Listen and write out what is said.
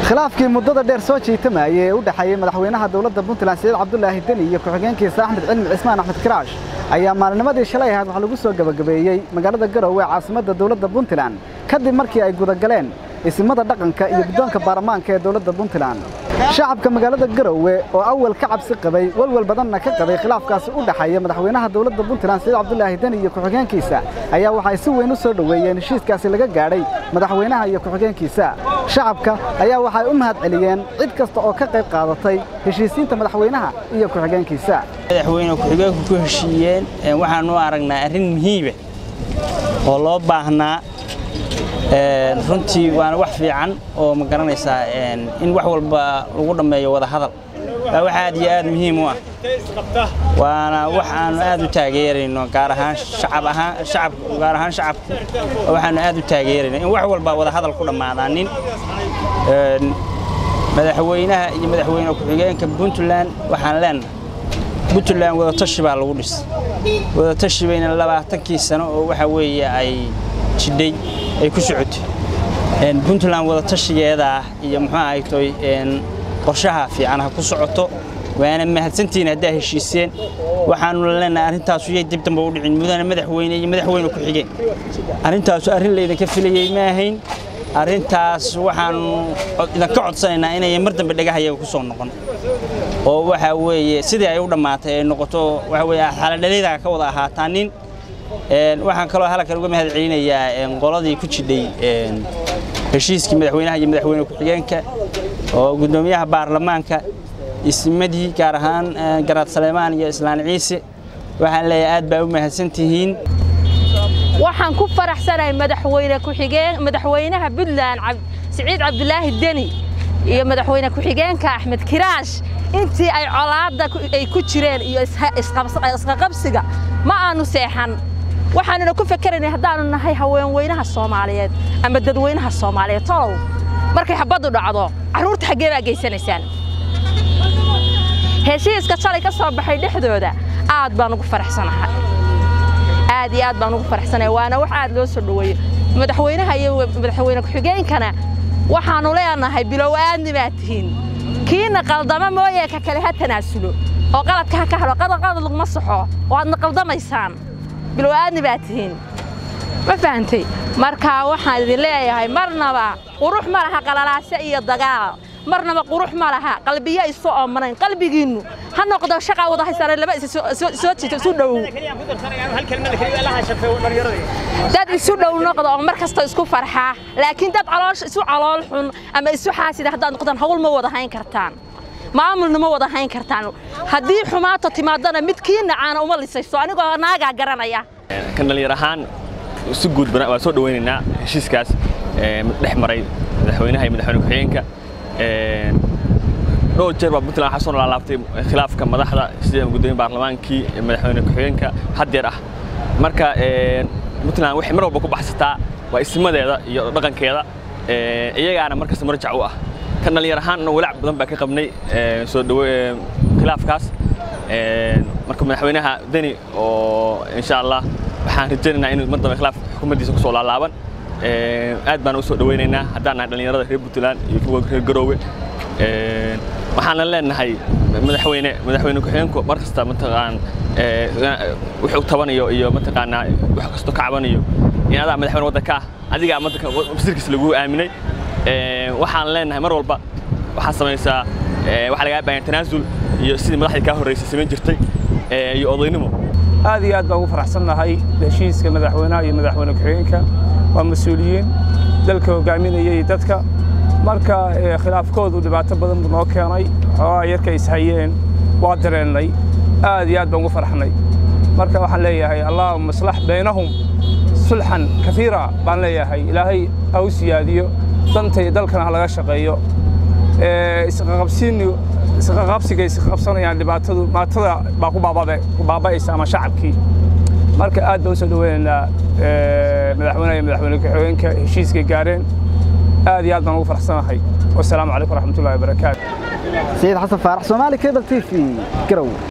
khilaafkii muddada dheer soo jiitamayay ee u dhexeeyey madaxweynaha dowladda puntland siciid cabdulaahi deni iyo ku-xigeenkiisa axmed cilmi cismaan axmed kiraash ayaa maalinimadii shalay ahayd waxaa lagu soo gebagabeeyey magaalada garowe caasimadda dowladda puntland kadib markii ay gudagaleen isimada dhaqanka iyo guddoonka baarlamaanka ee dowladda puntland shacabka magaalada garowe oo awal ka cabsi qabay walwal badanna ka qabay khilaafkaasi u dhexeeya madaxweynaha dowladda puntland siciid cabdulaahi deni iyo ku-xigeenkiisa ayaa waxay si weyn u soo dhoweeyeen heshiiskaasi laga gaadhay madaxweynaha iyo ku-xigeenkiisa shacabka ayaa waxay u mahad celiyeen cid kasta oo ka qayb qaadatay heshiisiinta madaxweynaha iyo ku-xigeenkiisa madaxweyne ku-xigeenku ku heshiiyeen waxaanu aragnaa arrin muhiiba oo loo baahnaa runtii waana wax fiican oo ma garanaysaa in wax walba lagu dhammeeyo wada hadal waa wax aad iyo aad muhiim u ah waana wax aanu aad u taageerayno gaar ahaan shacab ahaan shacab gaar ahaan shacabku waxaanu aad u taageerayno in wax walba wada hadal ku dhammaadaanin madaxweynaha iyo madaxweyne ku-xigeenka puntland waxaan leenahay puntland wadatashi baa lagu dhisay wadatashi bayna labaatankii sano oo waxa weeye ay jidhay ay ku socotay puntland wadatashigeeda ah iyo muxuu ahaytoy qorshaha fiican ha ku socoto waana mahadsantihiin haddaa heshiiseen waxaanu leenahay arrintaasu yay dib dambe u dhicin mudane madaxweyne iyo madaxweyne ku-xigeen arrintaasu arrin laydinka filayey ma ahayn arrintaas waxaanu idinka codsanaynaa inay mar dambe dhagahayaga ku soo noqon oo waxa weeye sidii ay u dhammaatay ay noqoto waxa weeye xaladhalida ka wada ahaataa nin waxaan kaloo halkan uga mahad celinayaa qoladii ku jidhay heshiiskii madaxweynaha iyo madaxweyne ku-xigeenka oo guddoomiyaha baarlamaanka ismadii gaar ahaan garaad saleemaan iyo islaan ciise waxaan leeyahay aad baa u mahadsantihiin waxaan ku faraxsanahay madaxweyne ku-xigeen madaxweynaha puntland siciid cabdulaahi deni iyo madaxweyne ku-xigeenka axmed kiraash intii ay colaadda ay ku jireen iyo isqaqabsiga ma aanu seexan waxaanuna ku fakeraynay haddaanu nahay haweenweynaha soomaaliyeed ama dadweynaha soomaaliyeed tolow markay xabaddu dhacdo carruurta xaggee baa geysanaysaan heshiiska shalay ka soo baxay dhexdooda aad baan ugu faraxsanahay aad iyo aad baan ugu faraxsanahay waana wax aad loo soo dhoweeyo madaxweynaha iyo madaxweyne ku-xigeenkana waxaannu leenahay bilow aadni baad tihiin kiina qaldama mooyee ka kale ha tanaasulo oo qaladka ha ka helo qadaqadad laguma saxo oo aadna qaldamaysaan bilow aadni baad tihiin ma fahantay marka waxaan idin leeyahay marnaba qurux ma laha qalalaase iyo dagaal marnaba qurux ma laha qalbiya isu oomanayn qalbigiinnu ha noqdo shaqaa wada haysana laba is soo jiito isu dhow dad isu dhow noqdo oo mar kasta isku farxaa laakiin dad caloosh isu calool xun ama isu xaasida haddaad noqdaan hawl ma wada hayn kartaan maamulna ma wada hayn kartaan haddii xumaato timaadana midkii nacaana uma lisayso anigoo naagaa garanaya kan dhallinyar ahaan si guud waa soo dhawaynaynaa heshiiskaas dhex maray madaxweynaha iyo madaxweyne ku-xigeenka dhowr jeer baa puntland waxaa soo laalaabtay khilaafka madaxda sida gudoomiye baarlamaankii madaxweyne ku-xigeenka haddeer ah marka puntland waxay mar walba ku baxsataa waa ismadeeda iyo dhaqankeeda iyagaana markasta marjac u ah kan dhallinyar ahaan walaac badan baa ka qabnay soo dhawo khilaafkaas marka madaxweynaha deni oo insha allah waxaan rajaynaynaa inuu mar dambe khilaaf xukuumaddiisa ku soo laalaaban aad baan u soo dhawaynaynaa haddaan nahay dhallinyarada reer puntland iyo kuwa reer garoowe waxaana leenahay madaxweyne madaxweyne ku-xigeenku mar kasta mataqaan wuxuu tabanayo iyo mataqaanaa wax kasto ka cabanayo in adaa madaxweyne waddanka ah adigaa madanka wasiirkiisa lagu aaminay waxaan leenahay mar walba waxaad samaysaa waxaa lagaa baahan tanaasul iyo sidii madaxdii kaa horreysay samayn jirtay iyo odaynimo aad iyo aad baan ugu faraxsannahay heshiiska madaxweynaha iyo madaxweyne ku-xigeenka waa mas-uuliyiin dalka hogaaminayay dadka marka khilaafkoodu dhibaato badan buu noo keenay xoogaa yarka ishayeen waa dareennay aad iyo aad baan ugu farxnay marka waxaan leeyahay allahuma aslax baynahum sulxan kaiira baan leeyahay ilaahay ha u siyaadiyo danta iyo dalkana ha laga shaqeeyo isqaqabsiga isqabsanayaan dhibaatadu maatada baa ku baaba'aysa ama shacabkii marka aad baan u soo dhaweynaynaa madaxweynaha iyo madaxweyne ku-xigeenka heshiiskay gaareen aad iyo aad baan ugu faraxsanahay wasalaamu calaykum waraxmatullahi wabarakaatu سيد حسن فارح سومالي كيبل تي في قرو